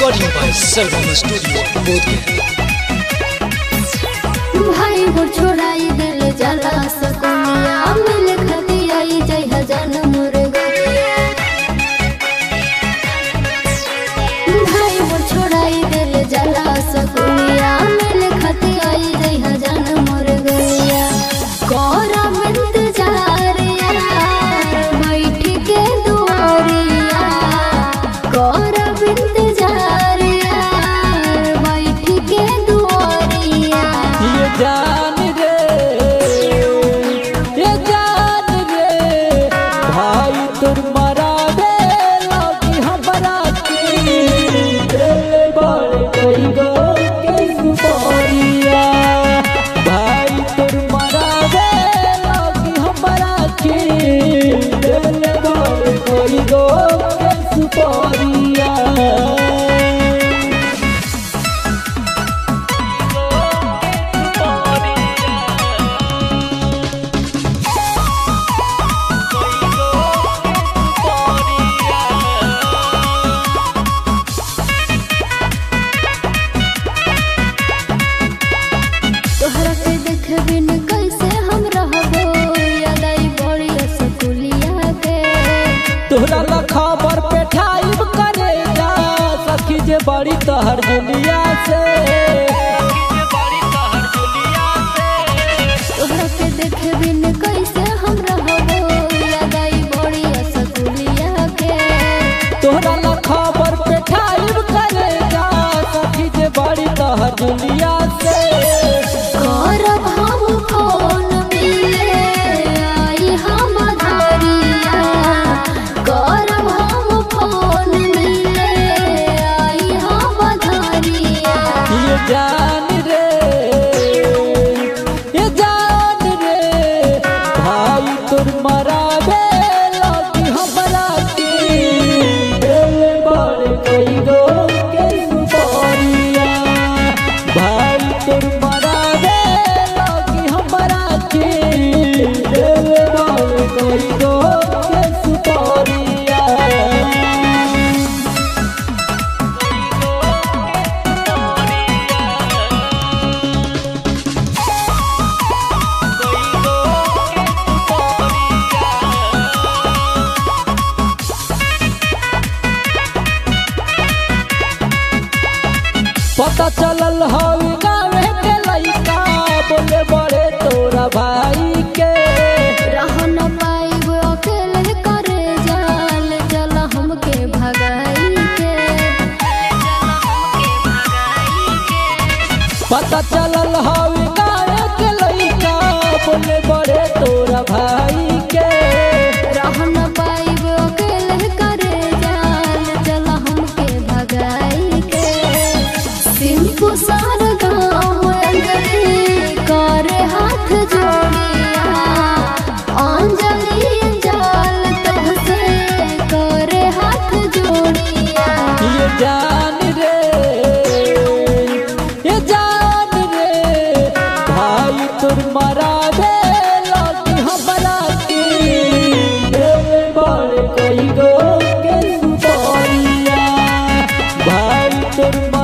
Recording by Sarvam Studio, Bodhgaya. भाई वो छोड़ाई दिल जला सकुनिया मिल खती आई जय हजन मुर्गिया भाई वो छोड़ाई दिल जला सकुनिया मिल खती आई जय हजन मुर्गिया कोरा मिंत जारिया बैठ के दुआरिया कोरा मिंत जारिया बैठ के दुआरिया ये जान रे ये जान रे भाई तुर मरा दे लगी हमरा की दिल बड़ कई गो के सुपारिया भाई तुर मरा दे लगी हमरा की दिल बड़ कई गो के सुपारिया तोहरा के देखबिन कैसे हम रहबो याद आई बड़ी स्कूलिया के तोहरा ला खबर पे ठाइब करे जा सखी जे बड़ी तहर दुनिया से तोहरा के देखबिन कैसे हम रहबो याद आई बड़ी स्कूलिया के तोहरा ला खबर पे ठाइब करे जा सखी जे बड़ी तहर दुनिया से करब हम फोन मिले आई हम धरिया करब हम फोन मिले आई हम धरिया ये जान रे ये जान रे भाई तुर मरा दे लगी हमरा की दिल बड़ कई गो के सुपारिया भाई तुर मरा दे लगी हमरा की दिल बड़ कई गो के सुपारिया पता चलल हवी गावे के लइका बोले बड़े तोरा भाई के रह न पाइब अकेले करे जाल चल हमके भगाई के पता चलल हवी गावे के लइका बोले बड़े तोरा भाई के रह न पाइब अकेले करे जाल चल हमके भगाई के सिंपु सार गाँव अंजलि करे हाथ जोड़िया अंजलि जाल तहसे करे हाथ जोड़िया ये जान रे ये जान रे भाई तुर मरा दे लगी हमरा की दिल बड़ कई गो के सुपारिया भाई तुर